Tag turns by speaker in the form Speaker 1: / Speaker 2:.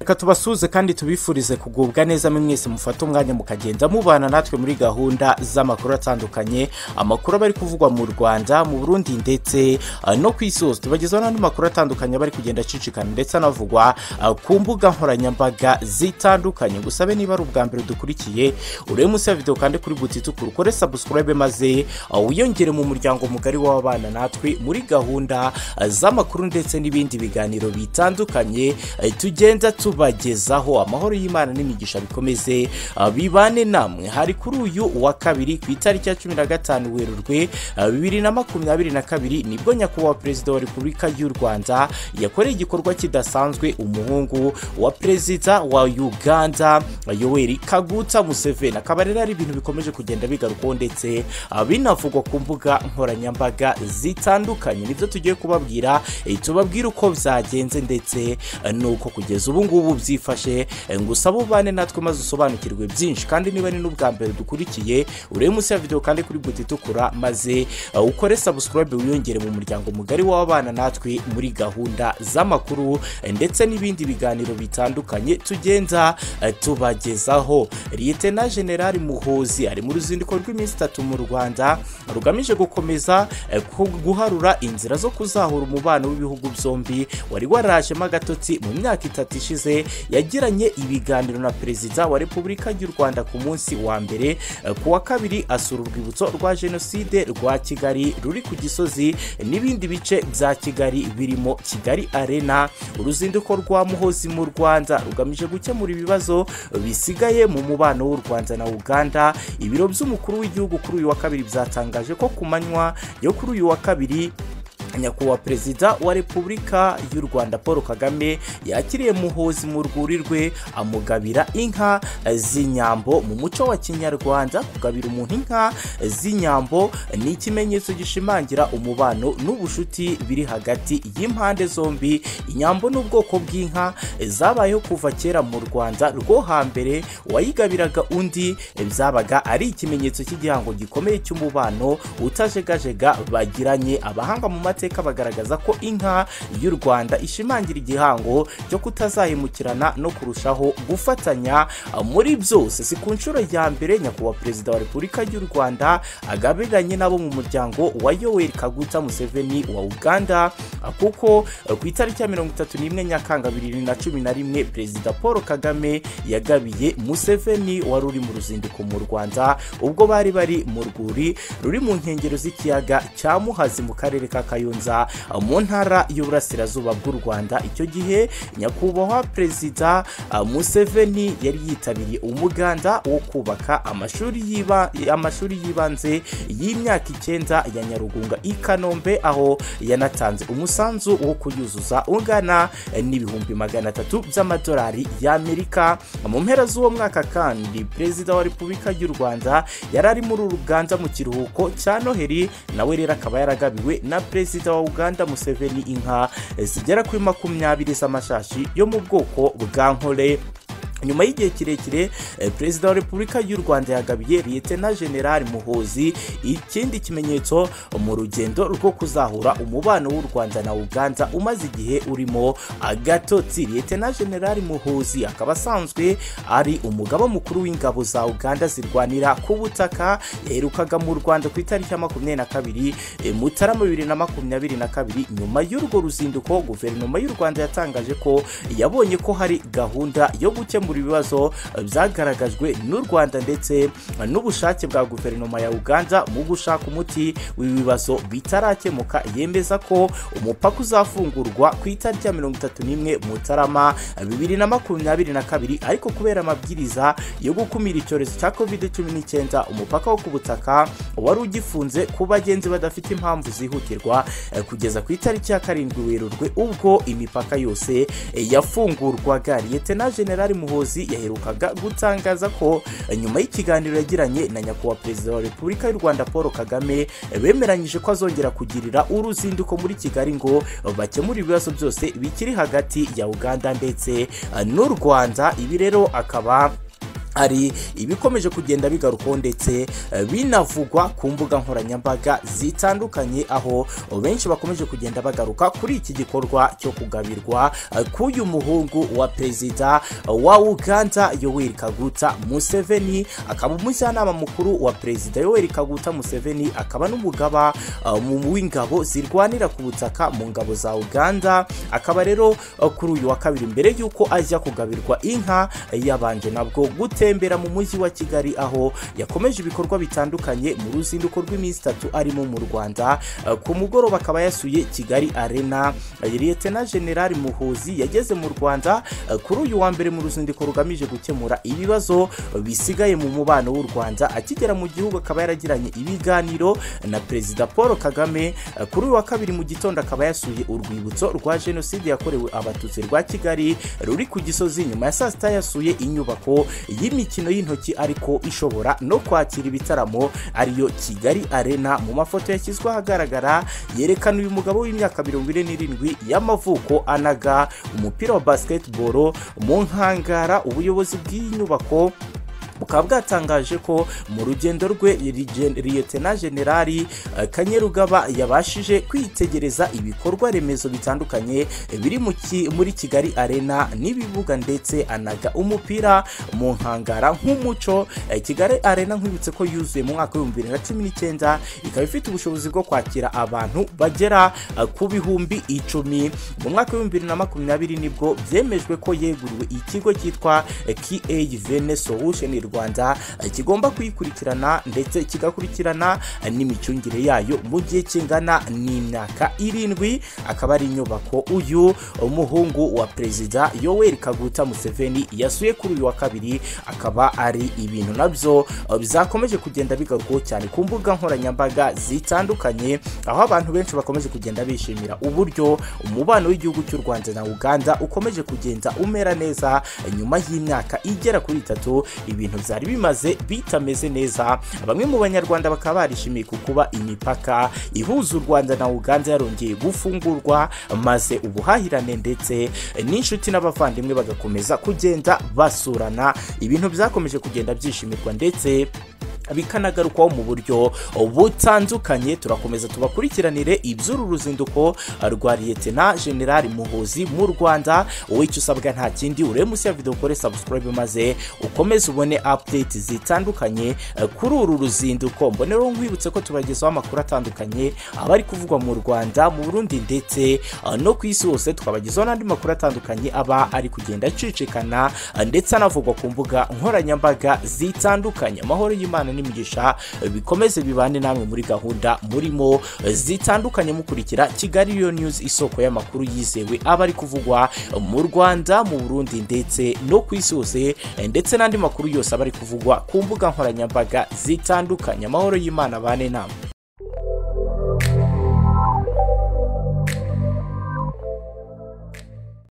Speaker 1: reka tubasuhuze kandi tubifurize kugubwa neza mwese mufate umwanya mukagenda mubana natwe muri gahunda z'amakuru atandukanye amakuru aba ari kuvugwa mu rwanda mu burundi ndetse no ku isi hose tubagezaho n'andi makuru atandukanye aba ari kugenda acicikana ndetse anavugwa ku mbuga nkoranyambaga zitandukanye gusabe niba ari ubwa mbere dukurikiye urebe munsi ya videwo kandi kuri butitukuru ukore sabusikarayibe maze wiyongere mu muryango mugari w'ababana natwe muri gahunda z'amakuru ndetse n'ibindi biganiro bitandukanye tugenda tubagezaho amahoro y'imana n'imigisha bikomeze bibane namwe hari kuri uyu wa kabiri ku itariki ya cumi na gatanu werurwe bibiri na makumyabiri na kabiri nibwo nyakubahwa perezida wa repubulika y'u rwanda yakoreye igikorwa kidasanzwe umuhungu wa perezida wa uganda yoweri kaguta museveni akaba rero ari ibintu bikomeje kugenda bigarukwaho ndetse binavugwa ku mbuga nkoranyambaga zitandukanye nibyo tugiye kubabwira tubabwire uko byagenze ndetse nuko kugeza ubu ngubu byifashe gusa bubane natwe maze usobanukirwe byinshi kandi niba ni n'ubwa mbere dukurikiye urebe munsi ya videwo kandi kuri buti itukura maze ukore sabusikarayibe wiyongere mu muryango mugari w'abana natwe muri gahunda z'amakuru ndetse n'ibindi biganiro bitandukanye tugenda tubagezaho liyetena generali muhozi ari mu ruzinduko rw'iminsi itatu mu rwanda rugamije gukomeza guharura inzira zo kuzahura umubano w'ibihugu byombi wari warajemo agatotsi mu myaka itatu ishize yagiranye ibiganiro na perezida wa repubulika y'u rwanda ku munsi wa mbere ku wa kabiri asura urwibutso rwa jenoside rwa kigali ruri ku gisozi n'ibindi bice bya kigali birimo kigali arena uruzinduko rwa muhozi mu rwanda rugamije gukemura ibibazo bisigaye mu mubano w'u rwanda na uganda ibiro by'umukuru w'igihugu kuri uyu wa kabiri byatangaje ko ku manywa yo kuri uyu wa kabiri nyakubahwa perezida wa repubulika y'u rwanda paul kagame yakiriye muhozi mu rwuri rwe amugabira inka z'inyambo mu muco wa kinyarwanda kugabira umuntu inka z'inyambo ni ikimenyetso gishimangira umubano n'ubucuti biri hagati y'impande zombi inyambo n'ubwoko bw'inka zabayeho kuva kera mu rwanda rwo hambere uwayigabiraga undi byabaga ari ikimenyetso cy'igihango gikomeye cy'umubano utajegajega bagiranye abahanga mu mateka bagaragaza ko inka y'u rwanda ishimangira igihango cyo kutazahemukirana no kurushaho gufatanya muri byose si ku nshuro ya mbere nyakubahwa perezida wa repubulika y'u rwanda agabiranye nabo mu muryango wa yoweri kaguta museveni wa uganda kuko ku itariki ya mirongo itatu n'imwe nyakanga bibiri na cumi na rimwe perezida paul kagame yagabiye museveni wari uri mu ruzinduko mu rwanda ubwo bari bari mu rwuri ruri mu nkengero z'ikiyaga cya muhazi mu karere ka kayo mu ntara y'uburasirazuba bw'u rwanda icyo gihe nyakubahwa perezida museveni yari yitabiriye umuganda wo kubaka amashuri y'ibanze y'imyaka icyenda ya nyarugunga i kanombe aho yanatanze umusanzu wo kuyuzuza ungana n'ibihumbi magana atatu by'amadolari y'amerika mu mpera z'uwo mwaka kandi perezida wa repubulika y'u rwanda yari ari muri uganda mu kiruhuko cya noheli nawe rero akaba yaragabiwe na perezida perezida wa uganda museveni inka zigera kuri makumyabiri z'amashashi yo mu bwoko bwa nkore nyuma y'igihe kirekire perezida wa repubulika y'u rwanda yagabiye liyetena generali muhozi ikindi kimenyetso mu rugendo rwo kuzahura umubano w'u rwanda na uganda umaze igihe urimo agatotsi liyetena generali muhozi akaba asanzwe ari umugaba mukuru w'ingabo za uganda zirwanira ku butaka yaherukaga mu rwanda ku itariki ya makumyabiri na kabiri mutarama bibiri na makumyabiri na kabiri nyuma y'urwo ruzinduko guverinoma y'u rwanda yatangaje ko yabonye ko hari gahunda yo gukemura gukemura ibibazo byagaragajwe n'u rwanda ndetse n'ubushake bwa guverinoma ya uganda mu gushaka umuti w'ibibazo bitarakemuka yemeza ko umupaka uzafungurwa ku itariki ya mirongo itatu n'imwe mutarama bibiri na makumyabiri na kabiri ariko kubera amabwiriza yo gukumira icyorezo cya covid cumi n'icyenda umupaka wo ku butaka wari ugifunze ku bagenzi badafite impamvu zihutirwa kugeza ku itariki ya karindwi werurwe ubwo imipaka yose yafungurwaga liyetena generali muhoza yaherukaga gutangaza ko nyuma y'ikiganiro yagiranye na nyakubahwa perezida wa repubulika y'u rwanda paul kagame bemeranyije ko azongera kugirira uruzinduko muri kigali ngo bakemure ibibazo byose bikiri hagati ya uganda ndetse n'u rwanda ibi rero akaba hari ibikomeje kugenda bigarukaho ndetse eh, binavugwa ku mbuga nkoranyambaga zitandukanye aho benshi bakomeje kugenda bagaruka kuri iki gikorwa cyo kugabirwa eh, k'uyu muhungu wa perezida wa uganda yoweri kaguta museveni akaba umujyanama mukuru wa perezida yoweri kaguta museveni akaba n'umugaba eh, mu- w'ingabo zirwanira ku butaka mu ngabo za uganda akaba rero eh, kuri uyu wa kabiri mbere y'uko ajya kugabirwa inka yabanje nabwo gutembera mu mujyi wa kigali aho yakomeje ibikorwa bitandukanye mu ruzinduko rw'iminsi itatu arimo mu rwanda Eh, ku mugoroba akaba yasuye kigali arena Eh, liyetena generali muhuzi yageze mu rwanda eh, kuri uyu wa mbere mu ruzinduko rugamije gukemura ibibazo bisigaye mu mubano w'u rwanda akigera mu gihugu akaba yaragiranye ibiganiro na perezida paul kagame Eh, kuri uyu wa kabiri mu gitondo akaba yasuye urwibutso rwa jenoside yakorewe abatutsi rwa kigali ruri ku gisozi nyuma ya saa sita yasuye inyubako y'imikino y'intoki ariko ishobora no kwakira ibitaramo ariyo kigali arena mu mafoto yashyizwe ahagaragara yerekana uyu mugabo w'imyaka mirongo ine n'irindwi y'amavuko anaga umupira wa basketball mu nkangara ubuyobozi bw'iyi nyubako bukaba bwatangaje ko mu rugendo rwe Ligen- liyetena generali eh, kanyerugaba yabashije kwitegereza ibikorwa remezo bitandukanye eh, biri mu ki- muri kigali arena n'ibibuga ndetse anaga umupira mu nkangara nk'umuco Eh, kigali arena nkwibutse ko yuzuye mu mwaka w'ibihumbi bibiri na cumi n'icyenda ikaba ifite ubushobozi bwo kwakira abantu bagera eh, ku bihumbi icumi mu mwaka w'ibihumbi bibiri na makumyabiri nibwo byemejwe ko yeguriwe ikigo cyitwa eh, KAVN Solution Rwanda eh, kigomba kuyikurikirana ndetse kigakurikirana eh, n'imicungire yayo mu gihe kingana n'imyaka irindwi akaba ari inyubako uyu umuhungu wa perezida Yoweri Kaguta Museveni yasuye kuri uyu wa kabiri akaba ari ibintu nabyo eh, bizakomeje kugenda bigarukaho cyane ku mbuga nkoranyambaga zitandukanye aho abantu benshi bakomeje kugenda bishimira uburyo umubano w'igihugu cy'u Rwanda na Uganda ukomeje kugenda umera neza nyuma y'imyaka igera kuri itatu ibintu byari bimaze bitameze neza bamwe mu banyarwanda bakaba barishimiye ku kuba imipaka ihuza u Rwanda na Uganda yarongeye gufungurwa maze ubuhahirane ndetse n'inshuti n'abavandimwe bagakomeza kugenda basurana ibintu byakomeje kugenda byishimirwa ndetse bikanagarukaho mu buryo butandukanye turakomeza tubakurikiranire iby'uru ruzinduko rwa liyetena generali muhuzi mu rwanda wowe icyo usabwa nta kindi urebe munsi ya video ukore subscribe maze ukomeze ubone update zitandukanye eh, kuri uru ruzinduko mbonero nkwibutse ko tubagezaho amakuru atandukanye aba ari kuvugwa mu rwanda mu burundi ndetse eh, no ku isi hose tukabagezaho n'andi makuru atandukanye aba ari kugenda acicikana eh, ndetse anavugwa ku mbuga nkoranyambaga zitandukanye amahoro y'imana n'imigisha eh, bikomeze bibane namwe muri gahunda murimo eh, zitandukanye mukurikira kigali yo news isoko y'amakuru yizewe aba ari kuvugwa mu rwanda mu burundi ndetse no ku isi hose eh, ndetse n'andi makuru yose aba ari kuvugwa ku mbuga nkoranyambaga zitandukanye amahoro y'imana bane namwe